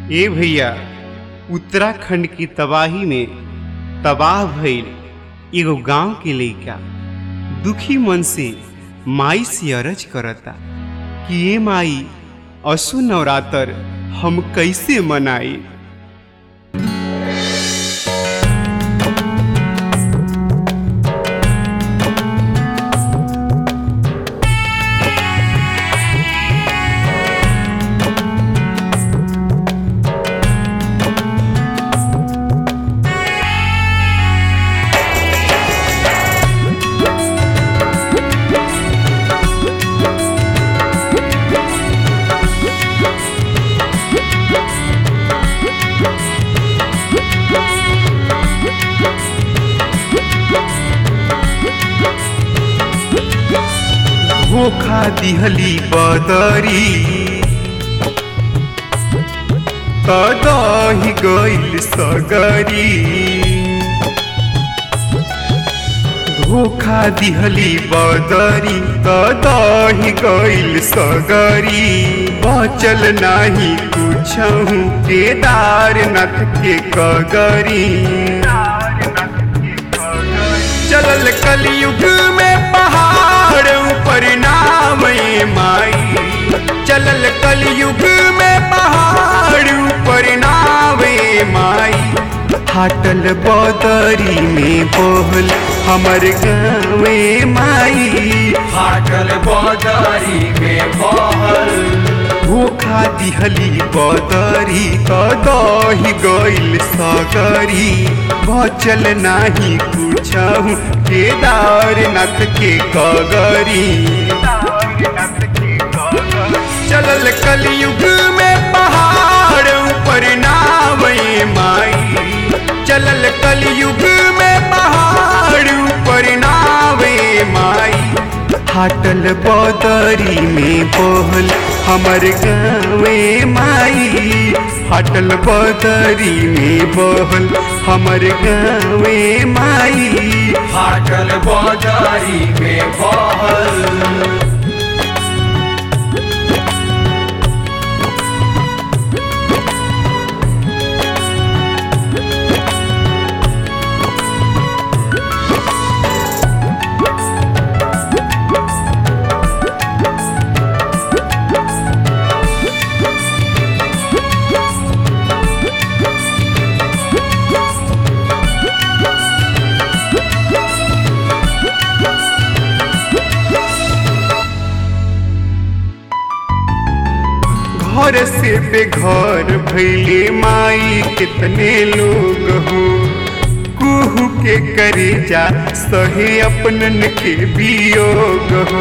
ए भैया उत्तराखंड की तबाही में तबाह भइल एगो गांव के लइका दुखी मन से माई से अरज करता कि ए माई असु नवरात्र हम कैसे मनाई धोखा दिहली बदरी तदही गइल सगरी धोखा दिहली बदरी तदही गइल सगरी बचल नाही कुछहु केदारनाथ के कगरी चलल कलयुग में पहाड़ ऊपर नाम ए माई चलल कलयुग में पहाड़ ऊपर नाम ए माई फाटल बदरी में बोल हमर गाँवे माई फाटल बजारी में बहल धोखा दिहली बदरी कदही गइल सगरी बचल नाही कुछहु केदारनाथ के कगरी चलल कलयुग में पहाड़ ऊपर नाम ए माई चलल कलयुग में पहाड़ ऊपर नाम ए माई फाटल बदरी में बोल हमर गाँवे माई फाटल बदरी में बोल हमर गाँवे माई फाटल बजारी में बहल घर से बेघर भैले माई कितने लोग हो कुहू के करे जा सहे अपनन के वियोग हो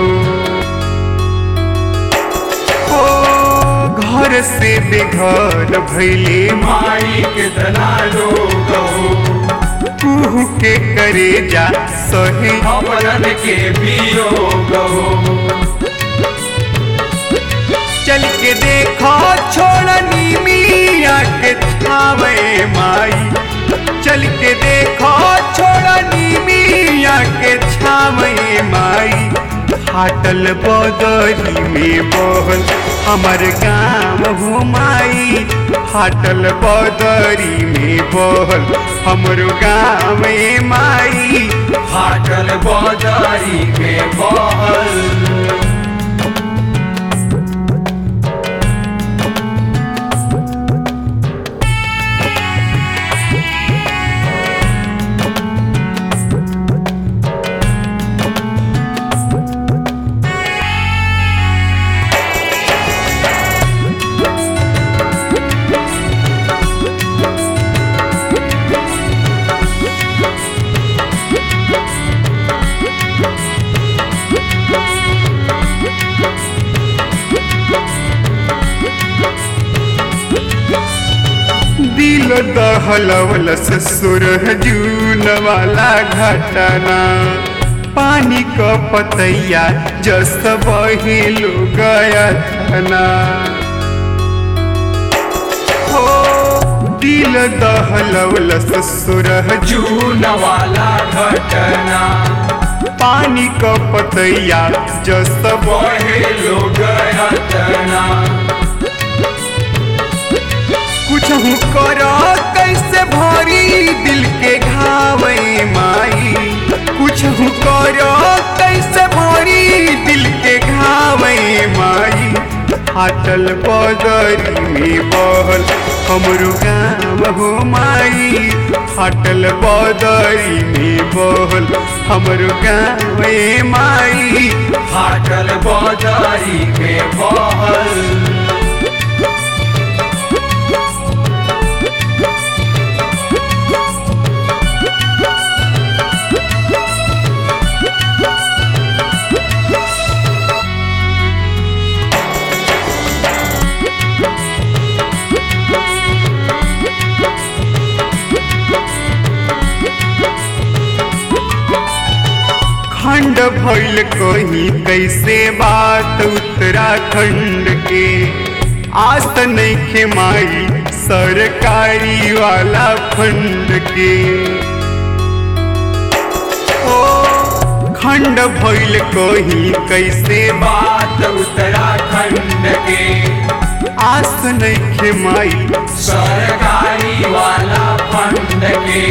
ओ घर से बेघर भैले माई कितना लोग हो कुहू के करे जा सहे अपनन के वियोग हो चल के देखो छोड़नी मिया के छावे माई चल के देखो छोड़नी मिया के छावे माई फाटल बदरी में बहल हमर गाँव हो माई फाटल बदरी में बहल हमरो गाँव में माई फाटल बजारी में बहल दिल दहलवल ससुर जून वाला घटना पानी क पतैया जस बहिलु गया थना हो दिल दहलवल ससुर जून वाला घटना पानी क पतैया जस बहे लोग हटना करो कैसे भरी दिल के घावे माई कुछ करो कैसे भरी दिल के घावे माई फाटल बदरी में बहल हमरो गाम हो माई फाटल बदरी में बहल हमरो गाम माई फाटल बाजारी में बहल खंड भइल कहीं कैसे बात उत्तराखंड के आस नइखे माई सरकारी वाला फंड के ओ खंड भइल कहीं कैसे बात उत्तराखंड के आस नइखे माई सरकारी वाला फंड के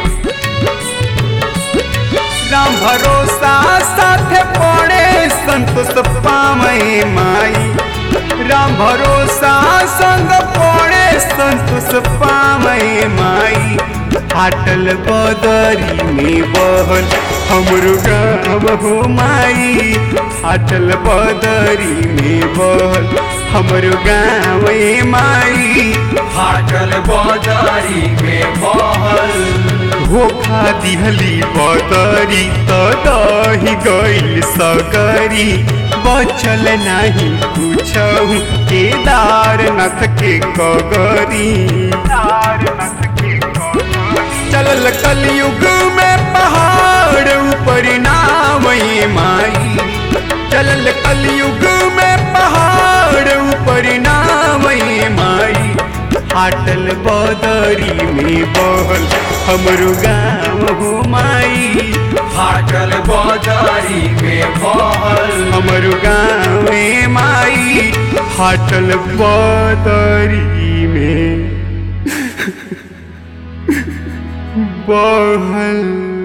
राम भरोसा साथे पड़े संतोष पामई माई राम भरोसा संग पड़े संतोष पामई माई फाटल बदरी में बहल हमरो गाँव हो माई फाटल बदरी में बहल हमरो गाँव माई फाटल बाजारी में बहल धोखा दिहली बदरी त दही गइल सकरी बचल नाही कुछहु केदारनाथ के कगरी चलल कलयुग में पहाड़ ऊपर नावई माई चलल कलयुग में पहाड़ ऊपर नावई माई फाटल बदरी में बहल हमरो गाँव हो माई फाटल बाजारी में बहल हमरो गाँव माई फाटल बदरी में बहल